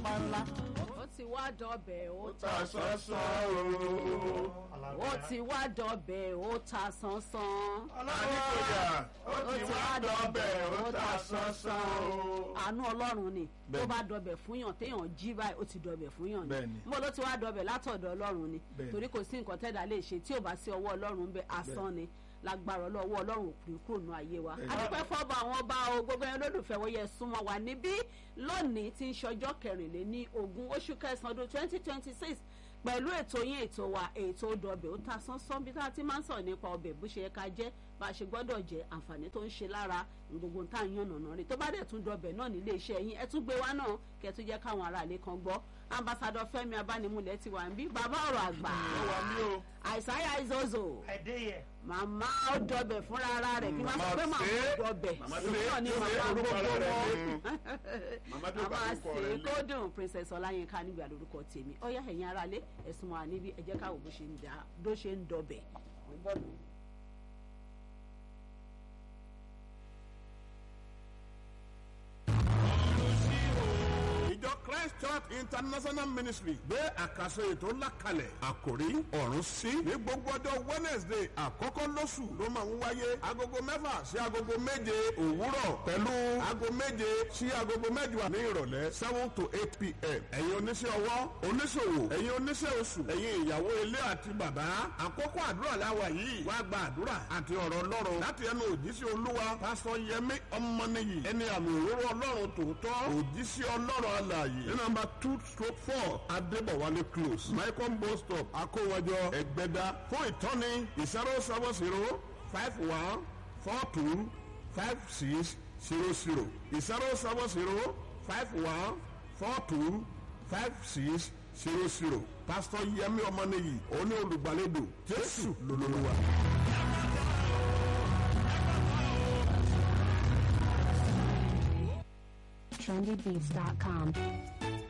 pápá ńlá. ó ti wá dọbẹ̀ ó ó ta sánsán o. ó ti wá dọbẹ̀ ó ta sánsán. aláníkòyà ó ti wá dọ̀bẹ̀ ó ta sánsán o. àánú ọlọ́run ni tó Bẹ́ẹ̀ni. bá dọbẹ̀ fún yàn téèyàn jí báyìí ó ti dọbẹ̀ fún yàn ni Bẹ́ẹ̀ni. mo ló ti wá dọbẹ̀ látọ̀dọ̀ ọlọ́run ni Bẹ́ẹ̀ni. torí kò sí nǹkan tẹ́dà lè ṣe tí ò bá sí ọwọ́ ọlọ́run bẹ́ẹ̀ asán ni lágbára ọlọ́wọ́ ọlọ́run òkùnrin kúrò nù ayé wa Bẹ́ẹ̀ni. adúpẹ́ fọ́ba àwọn ọba o gbogbo ẹni olólùfẹ́ wọ́n yẹ súnmọ́ wa níbí lónìí tí ń ṣọjọ́ kẹrìnléní ogún oṣù kẹsàn-án ọdún twenty twenty six pẹ̀lú ètò yín ètò wa ètò ọdọọbẹ̀ ó ta sánsán bí tá a ti máa ń sọ̀rọ̀ nípa ọbẹ̀ bó ṣe yẹ ká jẹ́ bá a ṣe gbọ́dọ̀ jẹ́ àǹfààní tó ń ṣe lára gbogbo tá à ń yàn nànà rí tó bá dẹ̀ tún dọbẹ̀ náà nílé iṣẹ́ yín ẹ tún gbé wá náà kẹ́ ẹ tún jẹ́ káwọn aráàlú kan gbọ́ ambassadọ Fẹ́mi Abánimúlẹ̀ ti wà ń bí bàbá ọ̀rọ̀ àgbà ó wà ní o. àìsáyà ìzọ́zọ́ Adéyẹ. màmá ó dọbẹ̀ fúnra ara rẹ̀ kí n má sọ pé Màmá màmá ṣe é. ó dọbẹ̀ Màmá òun ṣe é. náà ni Ṣé màmá orúkọ gbogbo rẹ̀ wọn ni? Màmá tó bá màmá orúkọ ṣe rẹ̀ lé. kódùn princess ọláyínká nígbà lórúkọ tèmi ó yá ẹ̀yin aráalé ẹ̀sùn wa níbí ẹ jẹ́ ká wò bó ṣe ń dá bó ṣe ń dọbẹ̀ Mo ń bọ̀ nù. ìjọ christ church international ministry gbé àkàsọ ètò ńlá kalẹ̀ àkòrí ọ̀run sí ní gbogbo ọjọ́ wednesday àkọ́kọ́ lóṣù ló máa ń wáyé agogo mẹ́fà sí agogo méje òwúrọ̀ pẹ̀lú aago méje sí agogo mẹ́jọ ní ìrọ̀lẹ́ seven to eight pm ẹ̀yin oníṣẹ́ ọwọ́ oníṣòwò ẹ̀yin oníṣẹ́ oṣù ẹ̀yin ìyàwó ilé àti bàbá àkókò àdúrà láwa yìí wá gba àdúrà àti ọ̀rọ̀ ọlọ́run láti ẹnu òjíṣẹ́ olúwa pásítọ̀ yẹmí ọmọnìyí ẹni àmì òróró ọlọ́run tòótọ́ òjíṣẹ́ ọlọ́run alààyè ní nàmbà two stroke four adébọ̀wálé close michael bus stop akówọjọ ẹgbẹ́dá fún ìtọ́ni zero seven zero five one four two five six zero zero zero seven zero five one four two five six zero zero pásítọ̀ yẹmí ọmọnìyí òní olùgbàlejò jésù lolúwa. trendybeats.com.